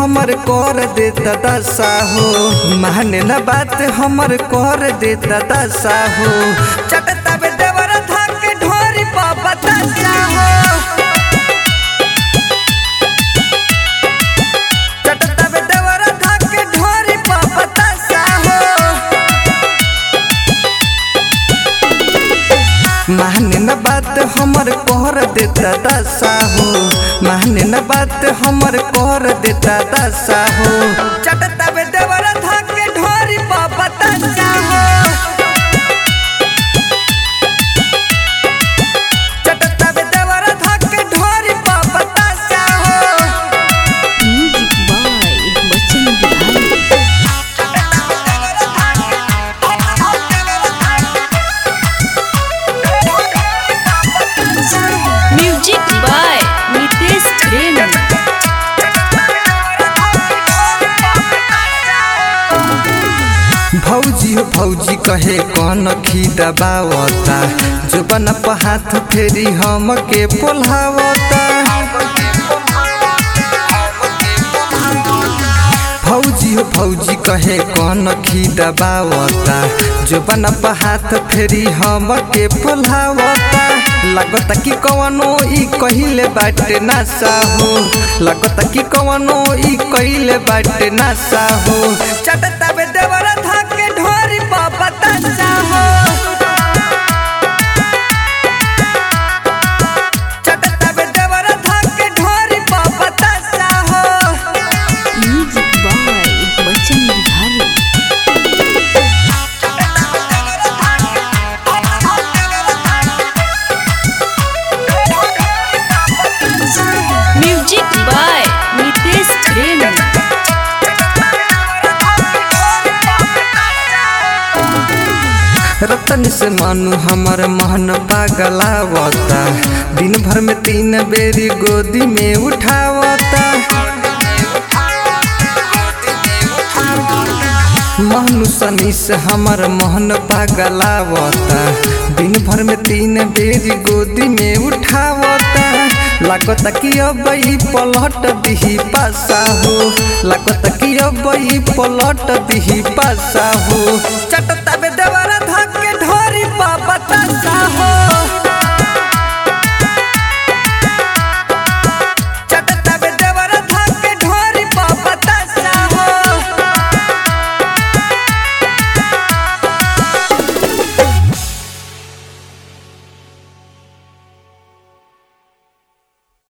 हमर कर देता दशा हो माने न बात हमर कर देता दशा हो चटता बे देवर धाके ढोरी पा बतासा हो चटता बे देवर धाके ढोरी पा बतासा हो माने न बात हमर कर देता दशा हो माने न बात हमर कर देता दशा हो चटता बे देवर धाके ढोरी पा बतासा हो चटता बे देवर धाके ढोरी पा बतासा हो music by Bachchan Bihari music by Nitesh Prem भौजी हो भौजी कहे कौन खी दबावता जुबन पर हाथ फेरी हम के पोल्हावता भौजी हो भौजी कहे कौन खी दबावता जुबन पर हाथ फेरी हम के पोल्हावता लगता कि कवनो ई कहिले बाटे नासा हो लगता कि कवनो ई कहिले बाटे नासा हो चटता बे देवर धाके ढोरी पा बतासा हो चटता बे देवर धाके ढोरी पा बतासा हो music by Bachchan Bihari music by Nitesh Prem रतन से मानु हमर महन पागलावता दिन भर में तीन बेरी गोदी में उठावता महनु सनी से हमर मोहन पागलावता दिन भर में तीन बेरी गोदी में उठावता लागता कि अब ई पलट दिही पासा हो लागता कि अब ई पलट दिही पासा हो चटता बे देवर धके ढोरी पा बतासा हो